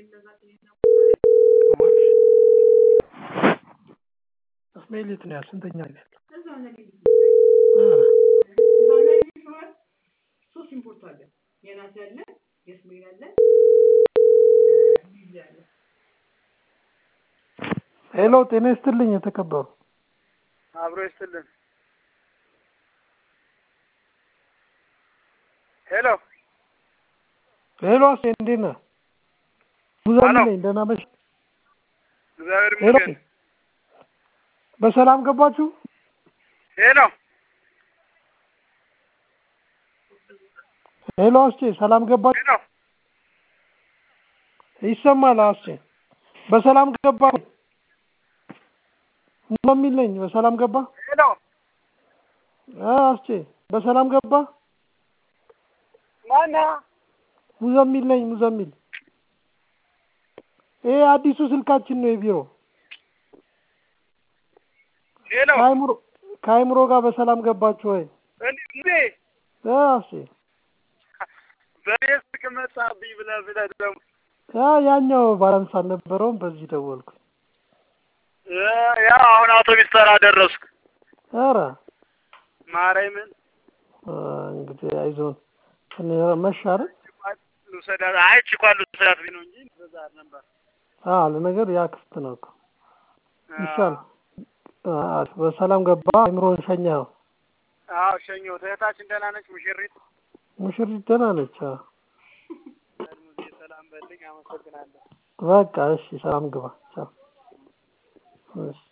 እስማኤል የት ነው ያለው? ስንተኛ ላይ ነው ያለው? ሶስት ኢምፖርት አለ። የናት ያለ የእስማኤል አለ ጊዜ አለ። ሄሎ ጤና ይስጥልኝ የተከበሩ አብሮ ይስጥልን። ሄሎ ሄሎ አሴ እንዴት ነህ? ሙዘን ሄሎ። ነኝ ደህና ነሽ? እግዚአብሔር ሄሎ ይመስገን። በሰላም ገባችሁ? ሄሎ ሄሎ አስቼ ሰላም ገባችሁ? ሄሎ ይሰማል አስቼ በሰላም ገባ ሙዘሚል ነኝ በሰላም ገባ ሄሎ አ አስቼ በሰላም ገባ ማነህ? ሙዘሚል ነኝ ሙዘሚል ይሄ አዲሱ ስልካችን ነው የቢሮ ሄሎ ከአይምሮ ከአይምሮ ጋር በሰላም ገባችሁ ወይ እንዴ አ አስቼ በኔ ስልክ መጣብኝ ብለህ ብለህ ደግሞ ያ ያኛው ባላንስ አልነበረውም በዚህ ደወልኩ እ ያው አሁን አውቶቢስ ተራ ደረስኩ። ኧረ ማርያምን አ እንግዲህ አይዞን ትንሽ መሽ አይደል ልውሰዳት አይ ችኳን ልውሰዳት ብኝ ነው እንጂ በዛ ነበር። አ ለነገር ያ ክፍት ነው እኮ ይሻል አ በሰላም ገባ አይምሮን ሸኘኸው አዎ ሸኘሁት። እህታችን ደህና ነች? ሙሽሪት ሙሽሪት ደህና ነች አዎ ሙዜ ሰላም በልኝ። አመሰግናለሁ። በቃ እሺ ሰላም ግባ ቻው እሺ